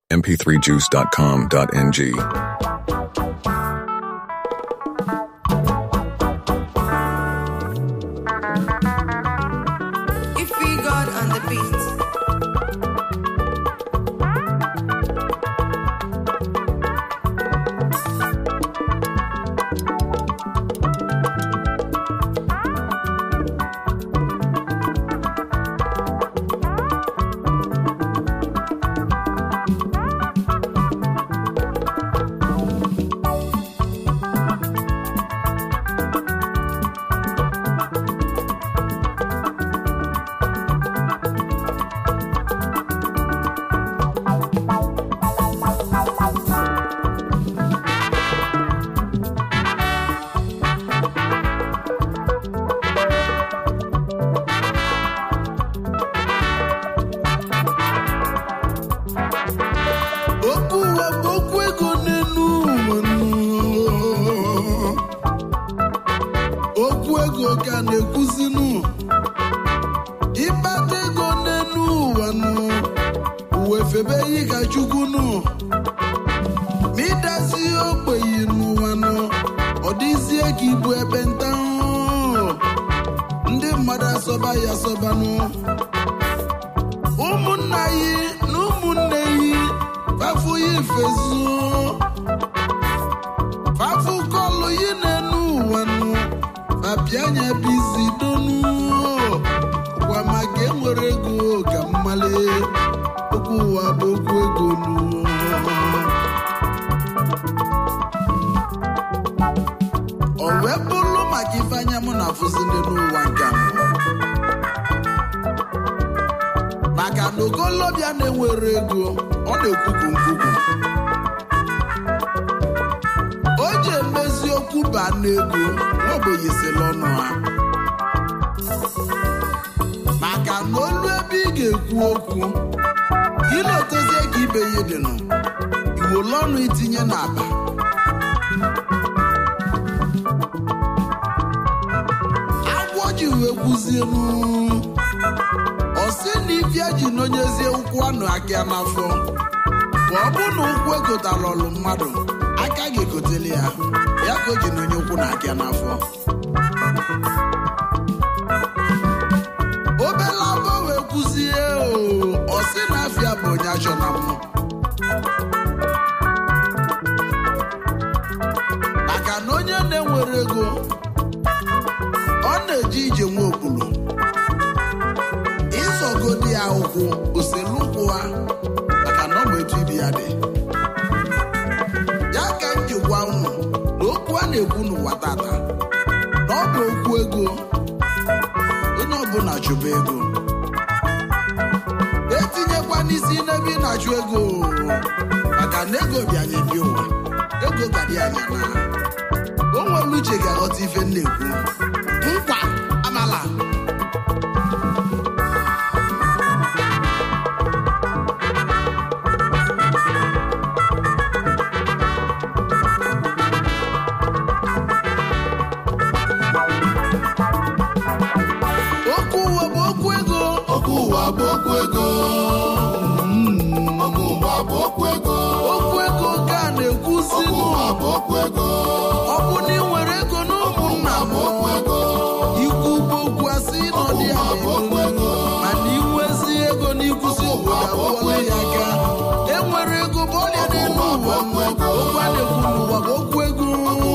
mp3juice.com.ng. If we God on the beat. okwu ụwa bụ okwu ego n'elu ụwa nụ. okwu ego ka na-ekwuzinụ ịkpata ego n'elu ụwa nụ uwe febe yi ka chukwu nụ ma ịdazi ogbenye n'ụwa nụ ọ dịzie ka ibu ebe nta ndị mmadụ asọba ya asọbanụ ụmụnna yi na ụmụnne yi fafu yi fezu fafu kọlụ yi n'enu ụwa nụ fapianya bizi donu gwa maka enwere ego ka mmale okwu ụwa bụ okwu ego nụ o wee bụrụ maka ife anya mụ na afụzi ndị n'ụwa nke a maka na ogolobịa na-enwere ego ọ na-ekwukwu nkwukwu o ji emezi okwu baa n'ego nwaogbenye sila ọnụ ha maka na olu ebe ị ga-ekwu okwu ilotezie ka ibe ya dịnụ iwolu ọnụ itinye n'akpa agwọ ji wee kwuzienu ọ sị na ifia ji nọnyezie ụkwụ anụ aka n'afọ ka ọ bụ na ụkwụ egotara ọlụ mmadụ aka ga-egotele ya ya ka o ji nọnye ụkwụ na aka n'afọ obele abọ wee kwụzie o ọ sị na afịa bụ onye achọ na mmụ maka na onye na-enwere ego ọ na-eje ije nwa okpulu ịzọgodi ya ụkwụ oselu ụkwụ ha maka na ọ bụ etu ibi ya dị ya ka m ji gwa unu na okwu a na-ekwu n'ụwa tata na ọ bụ okwu ego onye ọbụla chụba ego etinyekwa n'isi n'ebe ị na-achụ ego maka na ego bịanye bi ụwa ego gadị anya na o nwere uche ga-aghọta ife m na-ekwu nkwa amala okwu ụwa bụ okwu ego okwu ụwa bụ okwu ego okwu ụwa bụ okwu ego okwu ego ka a na-ekwuzi okwu ụwa bụ okwu ego ọ bụ na ị nwere ego na ụmụnna m ikwu bụ okwu asị na ọ dị ya ego mana inwezi ego na ikwusi obodo abụọla ya aka enwere ego bụ ọrịa n'elu ụwa okwu a na-ekwu n'ụwa bụ okwu ego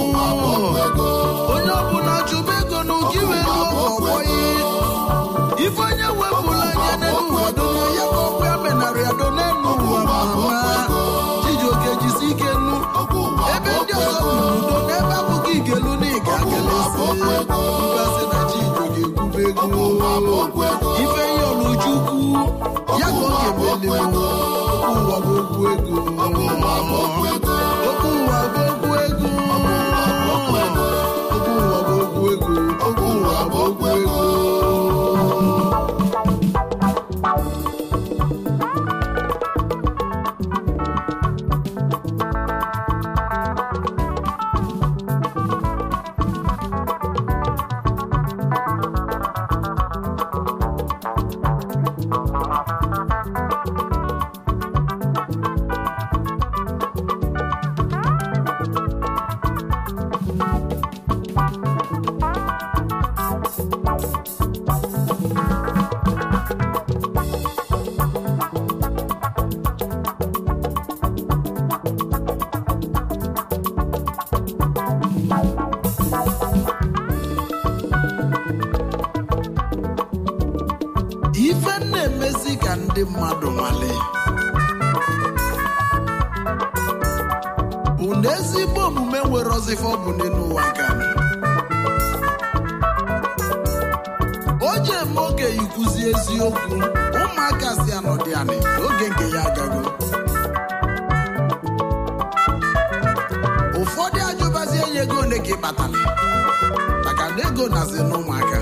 onye ọbụla chụba ego na ụka iwe ego ọgbọ ife onye wepụrụ anya n'elu ụwa dona ya ka ọkwa ya menara ya dona elu ụwa mama chijioke jisi ike nnu ebe ndị ọzọ bụ n'udo n'ebe abụghị igelu na ịga akelesi mgbasị na chijioke ekwube ego ife ihe ọlụchukwu ya ka ọ ga-emeli okwu ụwa bụ okwu ego okwu ụwa bụ okwu ego okwu ụwa bụ okwu ego okwu ụwa bụ okwu ego na ezigbo omume nwere ọzịfa ọ bụ n'elu ụwa nke a. o ji eme oge ikwuzi eziokwu ụmụaka si anọdị anị n'oge nke ya agago ụfọdụ ajụbazie ya ego ole ka ị kpatara maka na ego nazi n'ụmụaka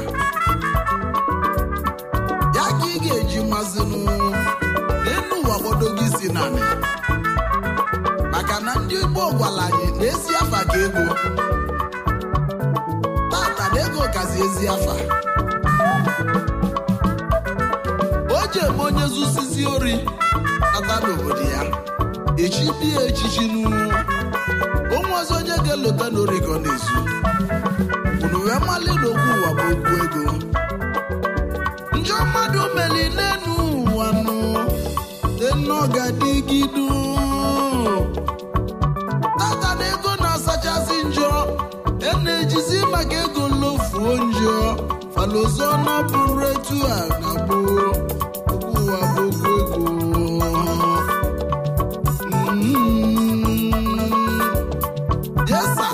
ya ka ị ga-eji mazinu n'elu ụwa gbodogo isi naanị maka na ndị Igbo gwara anyị na ezi afa ka ego tata na ego kazi ezi afa o ji eme onye zusizi ori nata n'obodo ya echi bie echichi n'ugwu onwe ọzọ onye ga-elota n'ori ka ọ na-ezu unu wee mali n'okwu ụwa bụ okwu ego njọ mmadụ meli n'enu ụwa nụ enọgadigidu tata na ego na-asachasị njọ e na-ejizi maka ego lofuo njọ falozo nọbụrụ etu a na gboo okwu ụwa bụ okwu ego Mm. Yes, sir.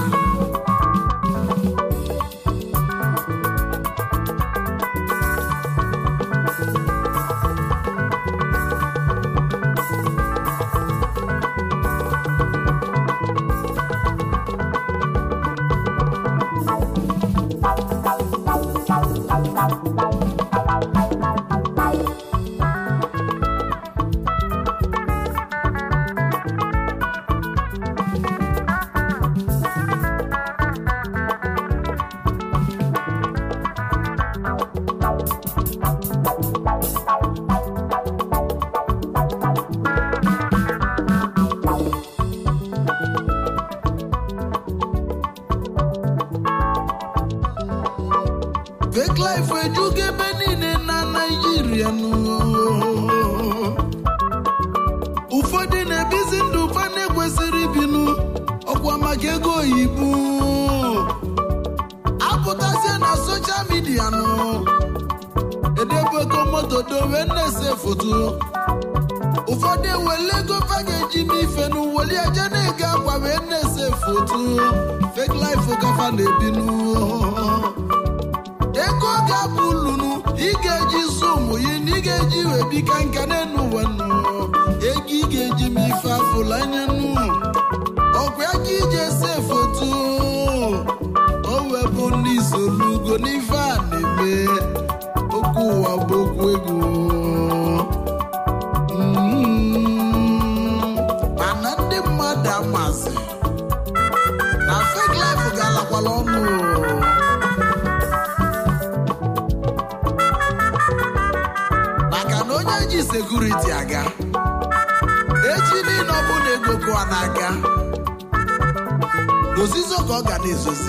fake life ejugo ebe niile na naijiria nụ. ụfọdụ na-ebizi ndụ fa na-ekwesịrị ibinu ọkwa maka ego oyibo apụtazie na soshal midia nụ edebego moto dowe na-ese foto ụfọdụ ewele ego fa ga-eji m ife n'uweli eje na-ege akwa wee na-ese foto fake life kafa na-ebinu ego ga-abụ lunu ị ga-eji zụ ụmụ yi na ị ga-eji wee bika nka n'elu ụwa nụ ego ị ga-eji m ife afụla anya nụ ọkwa aka iji ese foto o webụ ndị solugo n'ife a na-eme okwu ụwa bụ okwu ego Mm, mana ndị mmadụ amazi na fake life ga-alakwala ọnụ maka na onye ji sekuriti aga echi niile ọ bụ na ego kụwa n'aka n'ozizo ka ọ ga na-ezozi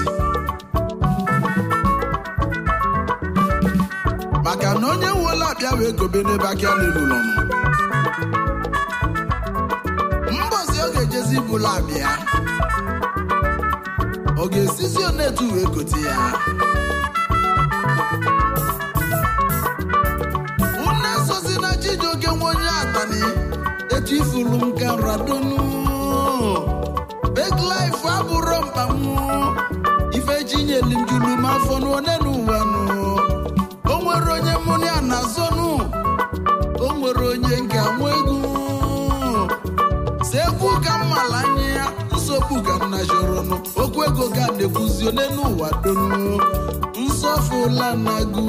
maka na onye wuola abịa wee gobe n'ebe aka n'elulọ m mbọsi ọ ga-ejezi bụla abịa ọ ga-esizi onetu wee gote ya unu esozi na chijioke nwe onye atani etu ifulu m ka radonu big life abụrụ mkpamụ ife chinyeli m julu m afọ n'one n'ụwa nụ o nwere onye mụ na ya na-azọnụ o nwere onye nke nwa egwu si egwu ka mmala anya ya nsogbu ka m na chọrọnụ okwu ego ga na-ekwuzi one n'ụwa donu nsọfụla na-agụ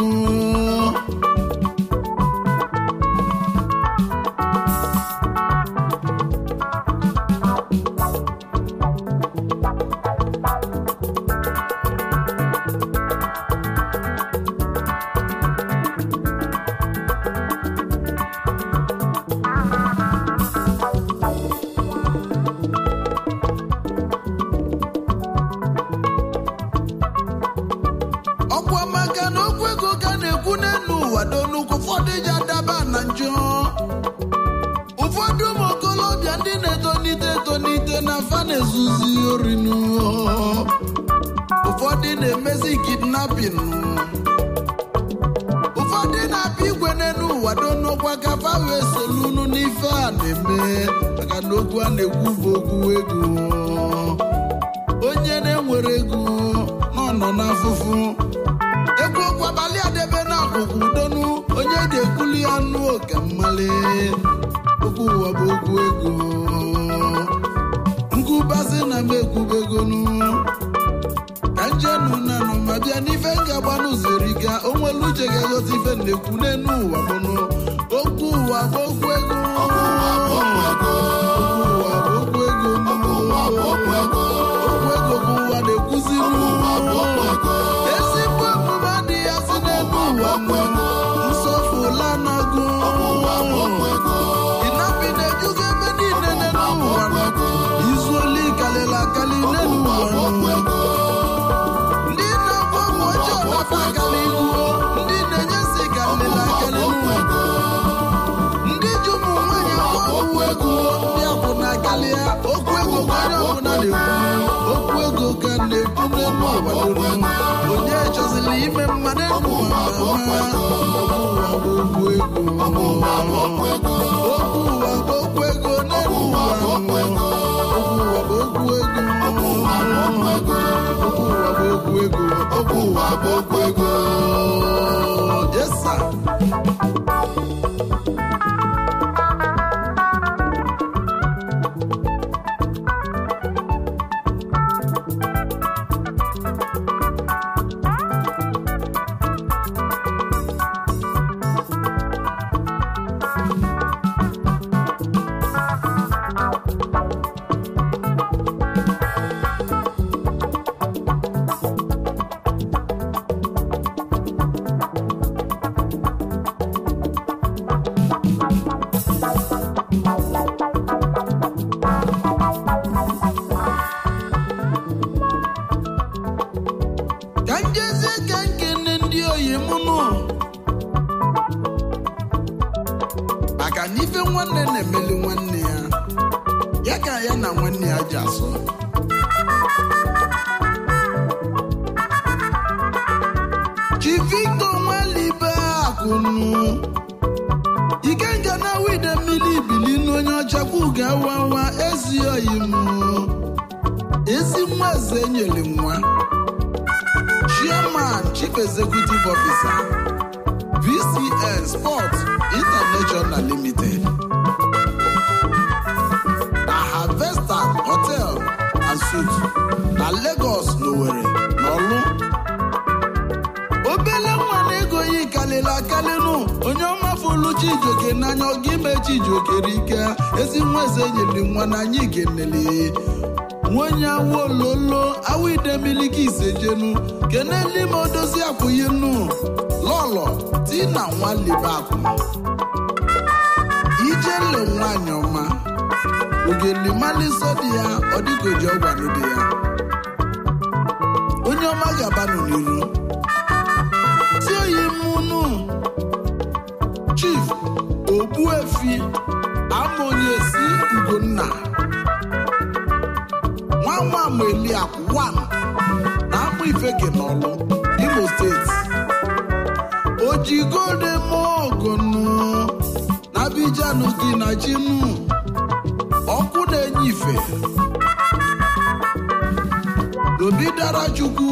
ọkwa maka na okwu ego ka na-ekwu n'elu ụwa donukwu ụfọdụ ji adaba na njọ ụfọdụ ụmụ okolobịa ndị na-etonite etonite na fa na-ezuzi orinu ụfọdụ na-emezi kidnapping ụfọdụ na-apịa igwe n'elu ụwa donukwa ka fa wee solunu n'ife a na-eme maka na okwu a na-ekwu bụ okwu ego onye na-enwere ego nọ nọ n'afụfụ egwu okwu abalị adebe na akwụkwọ udonu onye ga-ekwuli ya nụ oke mmali okwu ụwa bụ okwu ego nkụbazi na m ekwubegonu ka njenu nanụ ma bịa n'ife m ga-agbanụ ziri ka o nwere uche ga-egosi ife na-ekwu n'enu ụwa mụnụ okwu ụwa bụ okwu ego okwu ụwa bụ okwu ego okwu ego bụ ụwa na-ekwuziri ezigbo omume adịghị asị n'elu ụwa mmanụ nsọfụla nọgụ ịnabi na-ejugo ebe niile n'elu ụwa izu oli kalịla akali n'elu ụwa ndị na-agba ọgwụ ọjọọ nafa akali ihuo ndị na-enye nsị kalịla akali n'ụwa ndị ji ụmụ nwaanyị akwa ọgwụ ego ndị akwụna kalịa okwu ego ka onye ọbụla na-ekwu okwu ego ka na-ekwu n'elu ụwa dum onye chọziri ime mmadụ enu ụwa ma ụwa bụ okwu ego okwu ụwa bụ okwu ego n'elu ụwa okwu ụwa bụ okwu ego okwu ụwa bụ okwu ego okwu ụwa bụ okwu ego yes sir ka njezie ka nkene ndị oyi mụnụ maka na ife nwanne na-emeli nwanne ya ya ka ya na nwanne ya ji asụ chi victor nwalibe akụnụ ikenga na wide mmiri ibili n'onye ọchakwu ga-awawa ezi oyi m ezi nwa eze nyere nwa chairman chief executive officer vcn sports international limited na harvester hotel and suites na lagos n'owerri n'ọlụ obele nwa na-ego yi kalịla akalịnụ onye ọmafulu chijioke n'anya ọga ime chijioke rike ezi nwa eze nyere nwa n'anya ikenele nwenye awololo awidemiliki isejenu kenelime odozi akwụyinu lọlọ tina nwalibakụ ijele nwanyị ọma ogelimaliso dị ya ọdịgoji ọgwanụ dị ya onye ọma gabanụ n'iru tí oyi munu chief ogbuefi amonyesi ugonna nwa nwa ameliakụ wan na amụ ifeke n'ọlụ imo steeti ojigode mogonu na abijanu gị na chinu ọkụ na-enye ife obi dara chukwu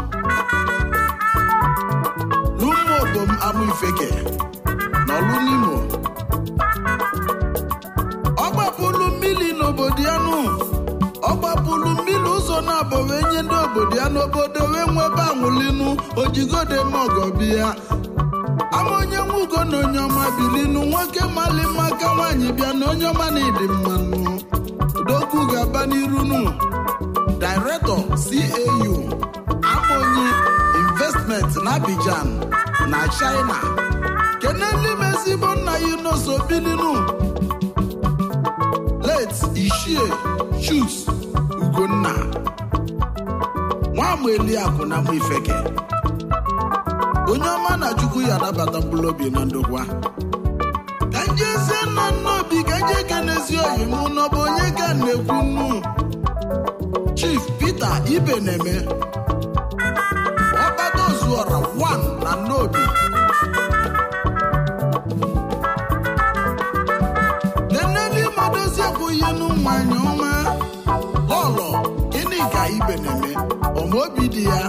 n'ụmụ obom amụ ifeke n'ọlụ n'imo ọ gbapụlụ mmiri n'obodo ya nụ ọ gbapụlụ mmiri ụzọ na-abọ wee nye ndị obodo ya n'obodo wee nwebe anwụlinu ojigode mogobia ama onye nwe ugo na onye ọma bilinu nwoke mali mma ka nwaanyị bịa na onye ọma na ịdị mmanụ dokwu ga-aba n'iru nụ director cau amonyi investment na abidjan na china kenelime ezigbo nna ya inoso bilinu late ishie chus ugonna nwamụ eliakụ na mụ ifeke onye ọma na chukwu ya anabata mkpụrụ obi na ndokwa ka njezie nna nna obi ka nje kenezi oyi mụ n'ọbụ onye ka na-ekwu nnu chief peter ibe na-eme ọkpata ozuọra 1 na nnobi neneli madozi ekwughị nụ nwanyị ọma lọlọ gịnị ka ibe na-eme ọma obi dị ya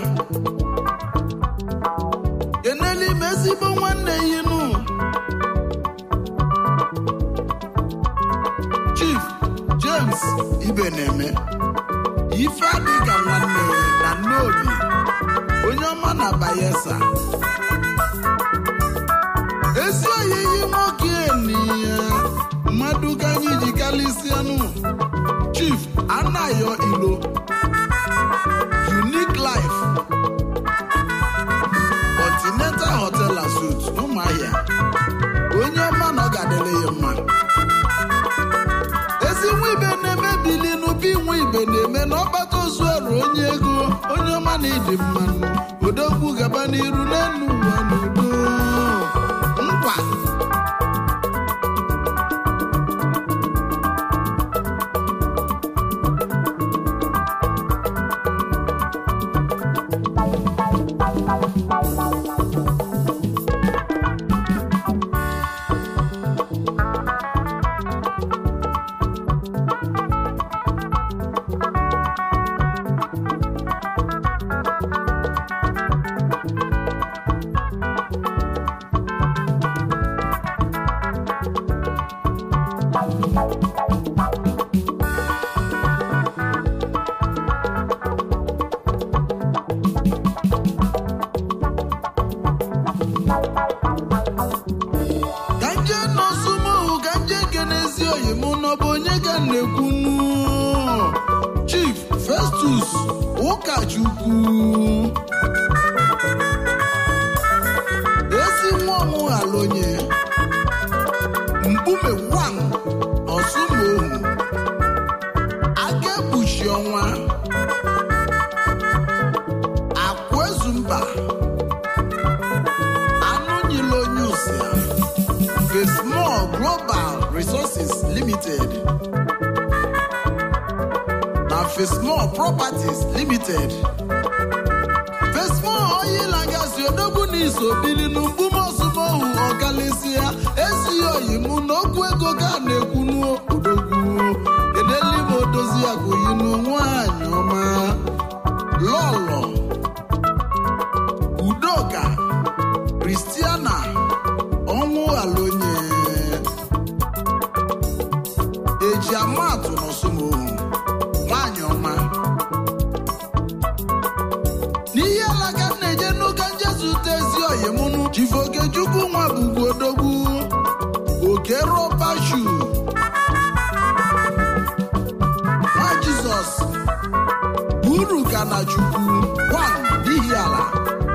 kenelu ime ezigbo nwanne ya inu chief james ibe na-eme ife adị ka nwanne na nneobi onye ọma na bayelsa ezi oyiyi nwoke niya mmadụ ka anyị ji kalịsịanụ chief anayo ilo unique life continental hotel and suites ụmụahịa onye ọma na ọ ga-adịrị ya mma ezi nwa ibe na-eme bilinu bi nwa ibe na-eme na ọkpata ozu eru onye ego onye ọma na ịdị mmanụ odogwu gaba n'iru n'elu ụwa n'udo nkwa ka nje nọsụmohu ka nje kenezi oyi mụ n'ọbụ onye ga na-ekwunu chief festus ụkachukwu ezi nwa ọmụghala onye mkpume wan ọsụmohu aka ekpuchi ọnwa akwezumba anụ nyila onye ụsịa Fesmol Global Resources Limited na Fesmol Properties Limited. Fesmol Oil and Gas odogwu na iso bili n'ugbumozumohu ọkalịsịa esighị oyi mụ na okwu ego ga na-ekwunu odogwu edeli m odozi agụyinu nwanyị ọma lọlọ udoka kristiana ọnwụ alonye eji amatụ n'ọsụmohu nwanyị ọma n'ihe alaka m na-eje n'ụka njezute ezi oyimụnụ chifokechukwu nwa bụbu odogwu oke rọbashu nwa jizọs uru ka na chukwu wan n'ihi ala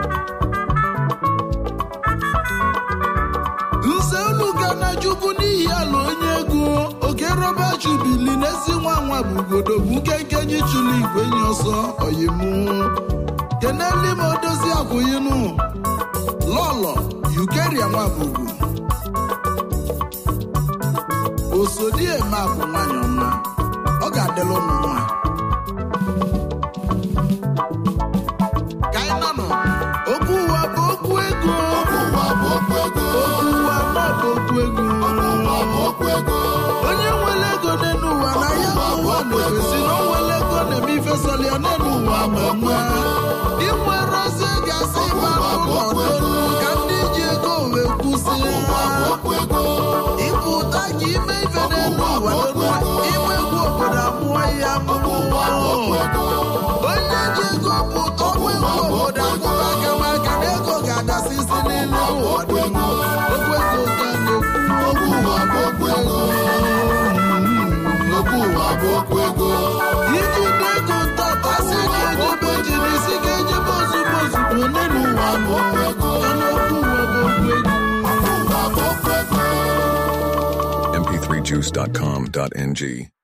nze unu ga na chukwu n'ihi ala onye ego oke rọbashu bili n'ezi nwa nwa bụgodo bụ nkenke nyi chụlụ igwe nyi ọsọ oyimu keneli m odozi akwụyinu lọlọ yukeria nwa bụbu osodi eme akwụ nwanyị ọma ọ ga-adịla ụmụ nwa ka anyị nanụ okwu ụwa bụ okwu ego okwu ụwa ma bụ okwu ego onye nwere ego n'elu ụwa na ya bụ ụwa na-egosi na o nwere ego na-eme ife sọlịa n'elu ụwa ma nwa inwere ozi gasị ma n'ụlọ ka ndị ji ego wee kwụsị ịpụta ka ime ife n'elu ụwa n'ụwa inwe egwu obodo amụọ ya amụmụ onye ji ego pụta ọgwụ egwu obodo agụba aka maka na ego ga-adasịsị n'elu ụwa dum okwu ego ga na-ekwu okwu ụwa bụ okwu ego okwu ụwa bụ okwu ego iji dị ego ntata si ka ejebe ji n'isi ka ejebe ozugbo ozugbo n'elu ụwa bụ okwu ego mana okwu ụwa bụ okwu ego mp3juice.com.ng